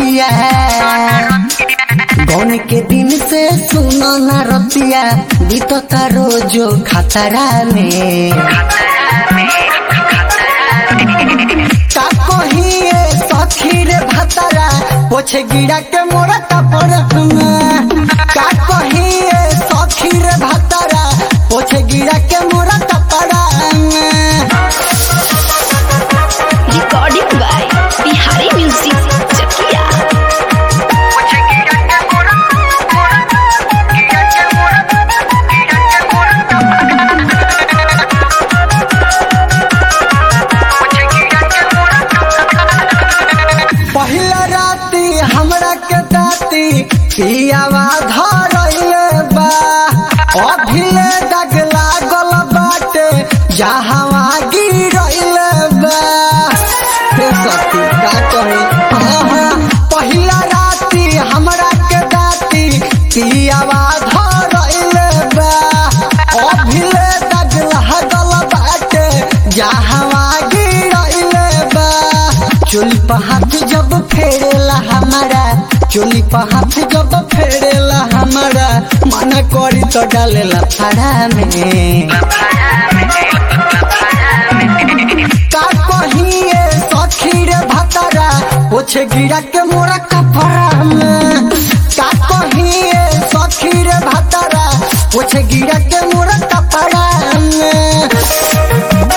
रतिया गौन के दिन से सुनो न रतिया बीतता रोजो खतरा में का कहिए सखी रे भतरा पोछे गिरा के मोरा तपर का कहिए सखी रे भतरा पोछे गिरा के मोरा तपरा Recording by Bihari Music Chakia. पहिला राती हमरा के दाती पियावा धरइले बा अभिले दाग लागल बाटे जहावा गिरइले बा हे सती का कही आहा, पहिला राती हमरा के दाती पियावा धरइले बा अभिले दाग लागल बाटे जहावा गिरइले बा चोली पर हाथ जब फेरेला हमारा चोली पर हाथ जब फेरेला हमारा मन करी तो डालेला फाड़ा में का कहिए सखी रे भतरा पोछे गिरा के मोरा कपड़ा में का कहिए सखी रे भतरा पोछे गिरा के मोरा कपड़ा में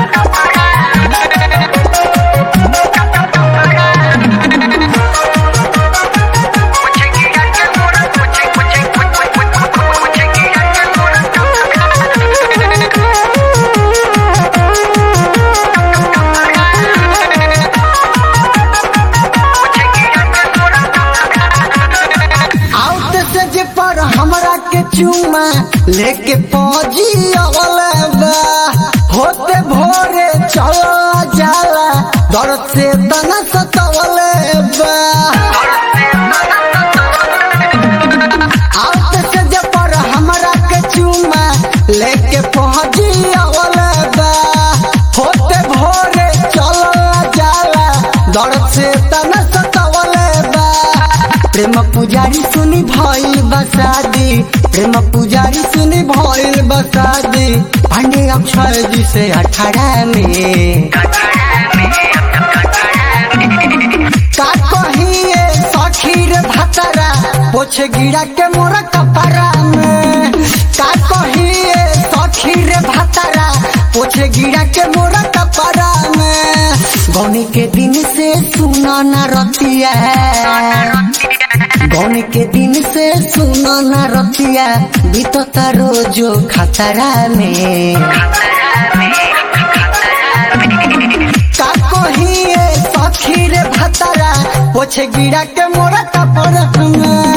आउट से जे पर हमरा के चुमा लेके पहुंची अवलबा होते भोरे चल जाला दर्द से तना सतवलबा आउट से जे पर हमरा के चुमा लेके पहुंची अवलबा होते भोरे चल जाला दर्द से तना सतवलबा प्रेम पुजारी सुनी भइल बसादी प्रेम पुजारी सुनी भइल बसादी पांडे अक्षय जी से अठारह में का कहिए सखी रे भतरा पोछे गिरा के मोरा कपड़ा में का कहिए सखी रे भतरा पोछे गिरा के मोरा कपड़ा में गौनी के दिन से सुना न रतिया गौन के दिन से सुनो न रतिया बीतता रोजो खतरा में का कहिए सखी रे भतरा पोछे गिरा के मोरा तपर में